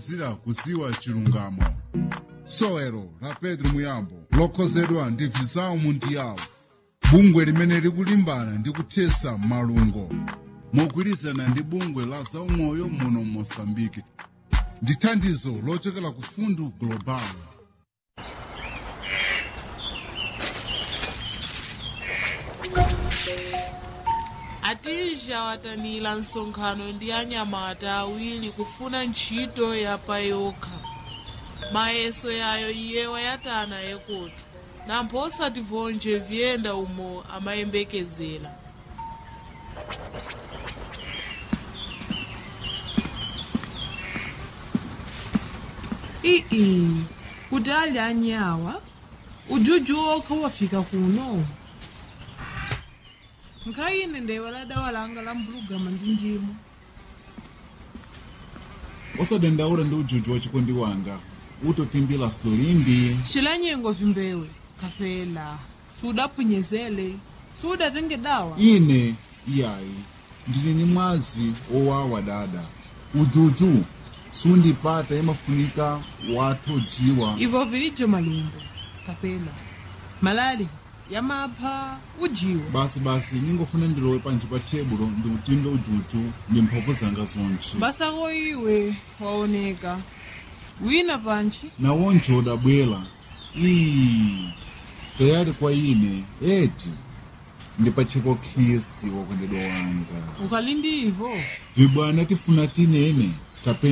ophunzira kuziwa chilungamo sowelo la petro muyambo lokhozedwa ndi visau mundiyawo bungwe limene likulimbana ndi kuthesa malungo mogwirizana ndi bungwe la zaumoyo muno mosambike ndi thandizo lochokera ku fundu global atija watanira nsonkhano ndi anyamata awiri kufuna ntchito ya payokha mayeso yayo iye wayatana yekoto nampho osativonje vyenda umo amayembekezera ii kuti ali anyawa ujuju okha wafika kuno nkhayine ndewe la dawa langa la mbulugama ndi ndimo osadandaula ndi ujuju wa chikondi wanga utotimbira filimbi cilanyengo vimbewe kapela sudaphunyezele sudatenge dawa ine iyayi ndili ni mwazi owawa dada ujuju sundipata imafunika wathojiwa ivo vilijo malumbo kapela malali yamapha ujiwa basi basi ningofuna ndilowe panji pa tebulo ndikutimbe ujuju ndi mphamvu zanga zonse basako iwe waoneka wina panchi nawonje udabwera ii tayali kwa ine eti ndipacheko khisi wakondedwa wanga ukali ndi ivo vibwana tifuna tinene